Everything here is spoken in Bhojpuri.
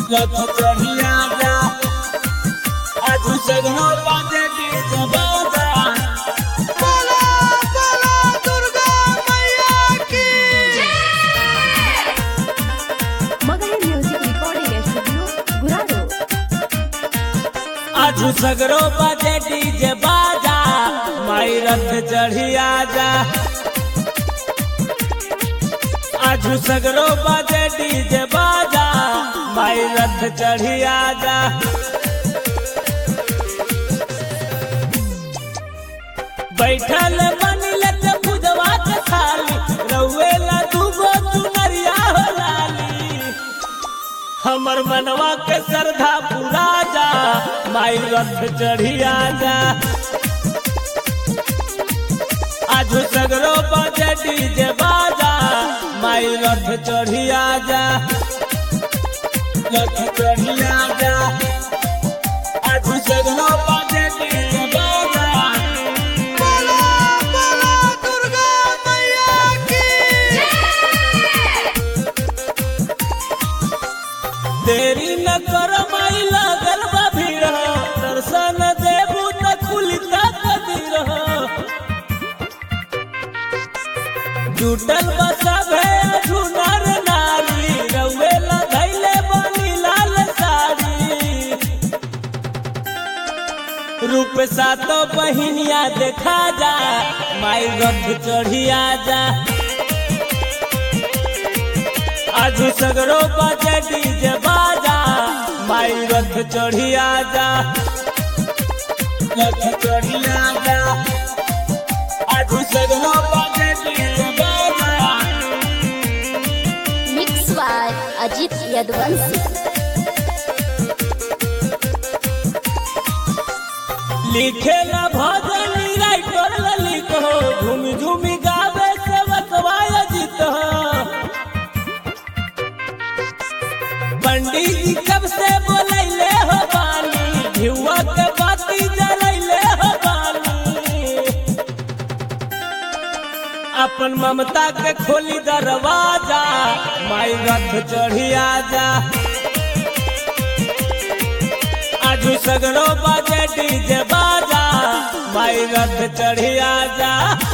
रथ चढ़िया जा आज सगनो बाजे डीजे बाजा बोला बोला दुर्गा मैया की मगही म्युझिक रेकॉर्डिंग स्टुडिओ गुराडो आज सगरो बाजे डीजे बाजा माई रथ चढ़िया जा आज सगरो बाजे डीजे बाजा माई रथ चढ़िया जा बैठल मन लग पूजवा के थाली रउए ला दूगो चुनरिया हो लाली हमर मनवा के श्रद्धा पूरा जा माई रथ चढ़िया जा आज सगरो बजे डीजे बाजा माई रथ चढ़िया जा रथ चढ़िया जा आज सगरो बजे डीजे बाजा बोला बोला दुर्गा मैया की देरी न कर माई लागल बा भीड़ दर्शन देबू त कुलिता कदीर जुटल बा सभे झुनर नारी रउए लगैले बनी लाल साड़ी रूप सातो बहिनिया देखा जा माई रथ चढ़िया जा आज सगरो बजे डीजे बाजा माई रथ चढ़िया जा रथ चढ़िया जा आज सगरो बजे डीजे बाजा मिक्स बाय अजित यदवंशी लिखेला भजन राइटर ललित हो झूमी झूमी गावे से बतवाय जीत हो पंडित जी कब से बोलैले हो बानी भिउआ के बाती जलैले हो बानी अपन ममता के खोली दरवाजा माई रथ चढ़िया जा आजू सगरो बाजे डीजे बाजा माई रथ चढ़िया जा